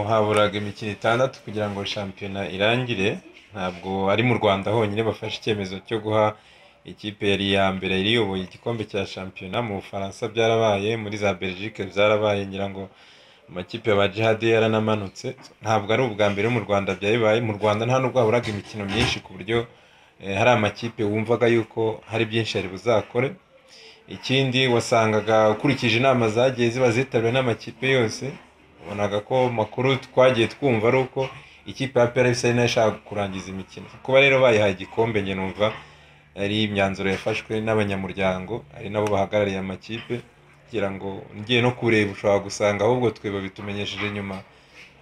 haburaga imikino itandatu kugira ngo shampiyona irangire, ntabwo ari mu Rwanda honyine bafashe icyemezo cyo guha ikipe yari iya mbere yari iyoboye igikombe cya shampiyona, mu Bufaransa byarabaye, muri za Belgique byarabaye ngira ngo amakipe ya ba Djihad yaranamanutse, ntabwo ari ubwa mbere mu Rwanda byabaye, mu Rwanda nta nubwo haburaga imikino myinshi ku buryo hari amakipe wumvaga yuko hari byinshi yari buzakore, ikindi wasangaga ukurikije inama zagiye ziba zitabiriwe n'amakipe yose, wabonaga ko amakuru twagiye twumva ari uko ikipe ya PRS ari nayo ishaka kurangiza imikino, kuba rero bayihaye igikombe njye numva ari imyanzuro yafashwe n'abanyamuryango, ari nabo bahagarariye amakipe kugira ngo ngiye no kureba ushobora gusanga ahubwo twe babitumenyesheje nyuma,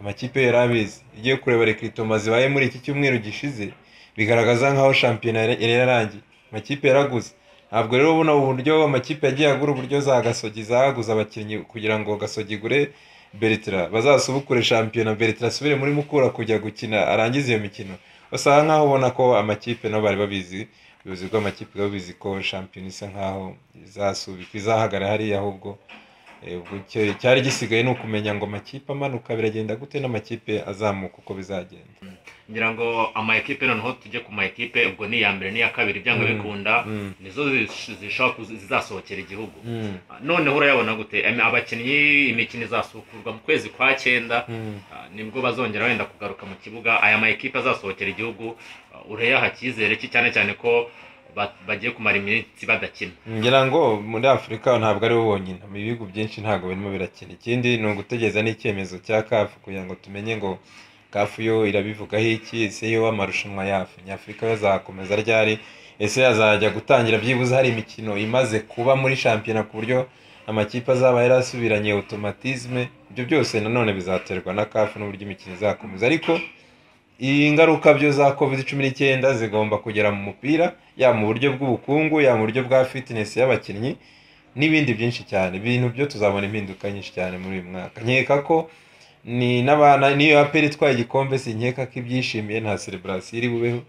amakipe yari abizi, ugiye kureba rekrutoma zibaye muri iki cyumweru gishize, bigaragaza nk'aho shampiyona yari yarangiye, amakipe yaraguze, ntabwo rero buno buryo amakipe yagiye agura uburyo za Gasogi zaguze abakinnyi kugira ngo Gasogi igure Bertrand, bazasubukure shampiyona Bertrand asubire muri Mukura kujya gukina arangize iyo mikino, usanga nk'aho ubona ko amakipe nabo bari babizi, ubuyobozi bw'amakipe bwari bubizi ko shampiyona isa nk'aho izasubikwa, izahagarara hariya ahubwo, icyari gisigaye ni ukumenya ngo amakipe amanuka biragenda gute n'amakipe azamuka uko bizagenda. ngira ngo ama ekipe noneho tujye ku ma ekipe ubwo ni iya mbere n'iya kabiri byanga bikunda mm. nizo zish- zishobora kuzi- zizasohokera igihugu Mm. noneho urayabona gute Em, abakinnyi imikino izasukurwa mu kwezi kwa cyenda Mm. Ah, nibwo bazongera wenda kugaruka mu kibuga aya ma ekipe azasohokera igihugu ah, ureyaha icyizere cye cyane cyane ko ba- bagiye kumara iminsi badakina ngira ngo muri afurika ntabwo ari bo bonyine mu bihugu byinshi ntabwo birimo birakina ikindi ni ugutegereza n'icyemezo cya kafu kugira ngo tumenye ngo kafu yo irabivugaho iki ese yo amarushanwa yafu nyafurika yo azakomeza ryari ese azajya gutangira byibuze hari imikino imaze kuba muri shampiyona ku buryo amakipe azaba yarasubiranye automatisme ibyo byose nanone bizaterwa na kafu n'uburyo imikino izakomeza ariko ingaruka byo za covid cumi n'icyenda zigomba kugera mu mupira yaba mu buryo bw'ubukungu yaba mu buryo bwa fitness y'abakinnyi n'ibindi byinshi cyane ibintu byo tuzabona impinduka nyinshi cyane muri uyu mwaka nkeka ko ni n'abana niyo aperi itwaye igikombe sinkeka ko ibyishimiye nta celebration iri bubeho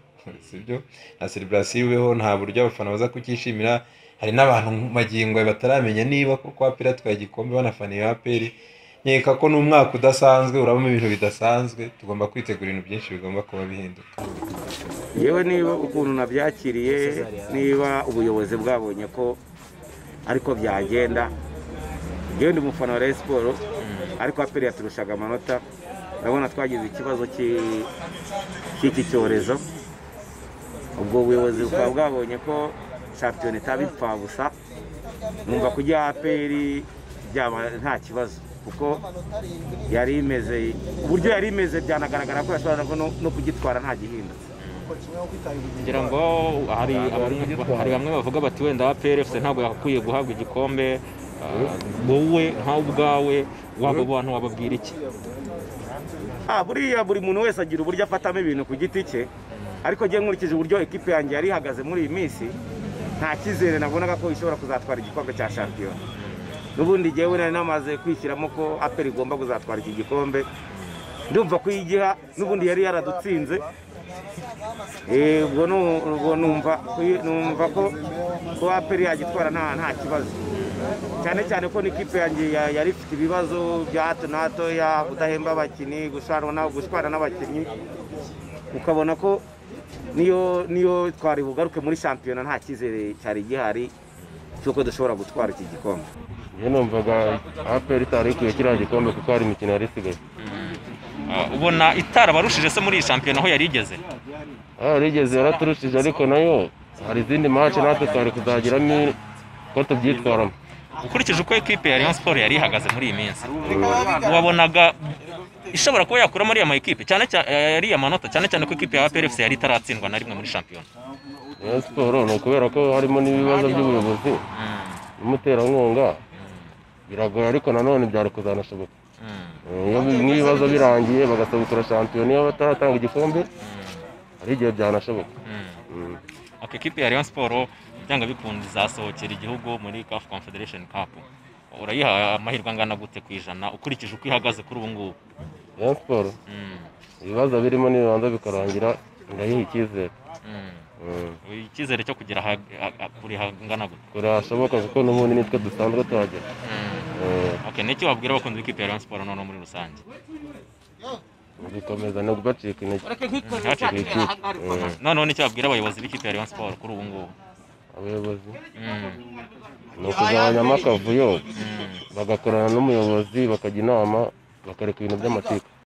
sibyo nta celebration iri bubeho nta buryo abafana baza kucyishimira hari n'abantu magingo aya bataramenya niba koko aperi atwaye igikombe banafana iyo aperi nkeka ko ni umwaka udasanzwe urabamo ibintu bidasanzwe tugomba kwitegura ibintu byinshi bigomba kuba bihinduka yewe niba ukuntu nabyakiriye niba ubuyobozi bwabonye ko ariko byagenda yewe ndi umufana wa Rayon Sports ariko aperi yaturushaga amanota urabona twagize ikibazo cy'i- cy'iki cyorezo ubwo ubuyobozi bukaba bwabonye ko shampiyona itaba impfabusa numva kujya aperi byaba nta kibazo kuko yari imeze uburyo yari imeze byanagaragara ko yashoboraga no- no kugitwara nta gihindutse ngira ngo hari abamwe hari bamwe bavuga bati wenda PRFC ntabwo yakwiye guhabwa igikombe ah, wowe nkawe ubwawe wabo bantu wababwira iki Ah, buriya buri muntu wese agira uburyo afatamo ibintu ku giti cye ariko njye nkurikije uburyo ekipe yanjye yari ihagaze muri iyi minsi nta cyizere nabonaga ko ishobora kuzatwara igikombe cya shampiyona n'ubundi njyewe nari namaze kwishyiramo ko aperi igomba kuzatwara iki gikombe ndumva ko iyigiha n'ubundi yari yaradutsinze Eh, ubwo nu- ubwo numva ko- numva ko ko aperi yagitwara nta nta kibazo cyane cyane ko n'ikipe yanjye ya- yari ifite ibibazo bya hato na hato ya kudahemba abakinnyi gushwana gushwana n'abakinnyi ukabona ko niyo niyo twari bugaruke muri shampiyona nta cyizere cyari gihari cy'uko dushobora gutwara iki gikombe njye numvaga aperi itari ikwiye kiriya gikombe kuko hari imikino yari isigaye Ah, ubona itarabarushije se muri iyi shampiyona aho yari igeze Ah, rigeze yaraturushije ariko nayo hari izindi mace natwe twari kuzagiramo ko tubyitwaramo ukurikije uko ekipe ya Rayon Sports yari ihagaze muri iyi minsi wabonaga ishobora kuba yakura muri ama ekipe cyane cyane yari amanota cyane cyane ko ekipe ya PRFC yari itaratsindwa na rimwe muri shampiyona Rayon siporo ni ukubera ko harimo n'ibibazo by'ubuyobozi n'umuterankunga biragoye ariko nanone byari kuzanashoboka Eh, iyo bi- n'ibibazo birangiye bagasabukura shampiyona iyo bataratanga igikombe hari igihe byanashoboka Mm. Okay, ekipe ya Rayon Sports byanga bikunze izasohokera igihugu muri CAF Confederation Cup. Urayiha amahirwe angana gute ku ijana ukurikije uko ihagaze kuri ubu ngubu? Rayon siporo Mm, ibibazo birimo nibibanza bikarangira ndayiha icyizere mm. Mm. Icyizere cyo kugera aha- aha- kure hangana gute? kurashoboka kuko n'ubundi nitwe dusanzwe tuhagera Mm, Eh, okay n'iki wabwira abakunzi b'ikipe ya Rayon Sports noneho muri rusange gukomeza no gucika intege ntihacike ikipe Eh, noneho n'icyo wabwira abayobozi b'ikipe ya Rayon Sports kuri ubu ngubu abayobozi Mm, ni ukugabanyamo akavuyo bagakorana n'umuyobozi bakajya inama bakareka ibintu by'amatiku